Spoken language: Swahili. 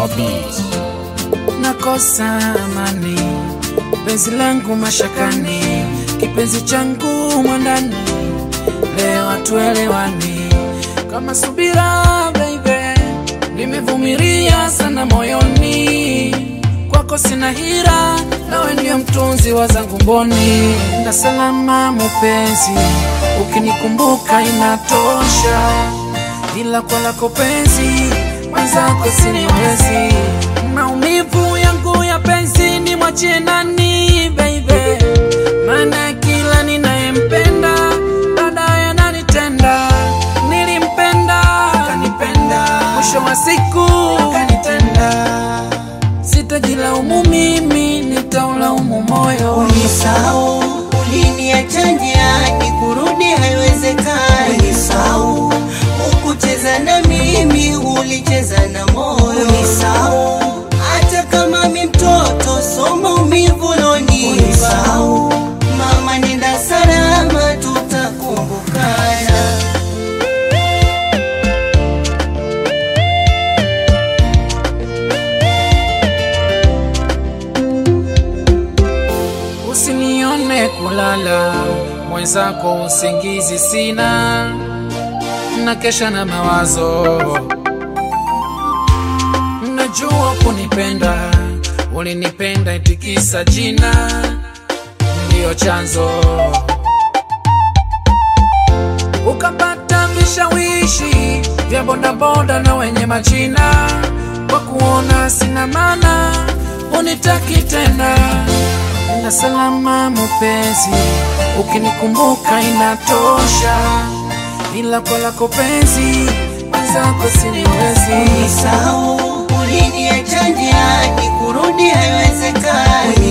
Beats. nakosa amani, penzi langu mashakani, kipenzi changu mwandani, leo hatuelewani kama subira baby, nimevumilia sana moyoni, kwako sina hira, nawe ndio mtunzi wa zangu mboni, na salama mupenzi, ukinikumbuka inatosha, ila kwa lako penzi mwenzako siniwezi, maumivu yangu ya penzi ni mwachie nani baby, maana kila ninayempenda baadaye ananitenda. Nilimpenda akanipenda, mwisho wa siku akanitenda. Sitajilaumu mimi, nitaulaumu moyo. Unisau, uliniacha njiani, kurudi haiwezekani. Unisau, ukucheza na mimi, ulicheza na moyo. Unisau, hata kama mi mtoto, so maumivu lonipa. Unisau, mama nenda salama, tutakumbukana. Usinione kulala, mwenzako usingizi sina, na kesha na mawazo. Najua kunipenda, ulinipenda itikisa jina, ndiyo chanzo ukapata vishawishi vya bodaboda na wenye majina, kwa kuona sina maana unitaki tena. Na salama mupenzi, ukinikumbuka inatosha, ila kwa lako penzi mwenzako siniwezi. Unisau, uliniacha njiani, kurudi haiwezekani.